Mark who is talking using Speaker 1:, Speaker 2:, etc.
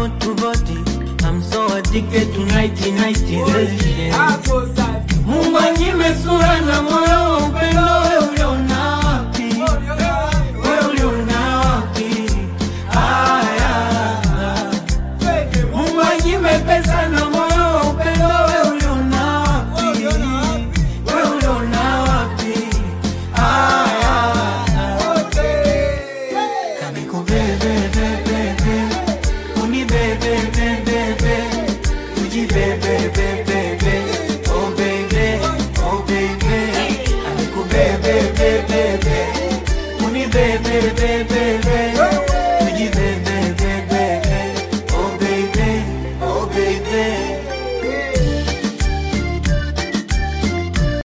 Speaker 1: body to body. I'm so addicted to nighty nighty Mungu anyime sura na moyo wa upendo, wewe uliona wapi? Wewe uliona wapi? Aya. Mungu anyime pesa na moyo wa upendo, wewe uliona wapi? Wewe uliona wapi? Aya. Kamikubebe, bebe, bebe. Unibebe, bebe, bebe. Ujibebe, bebe, bebe. Oh, baby, oh, baby. Kamikubebe, bebe, bebe. Unibebe, bebe,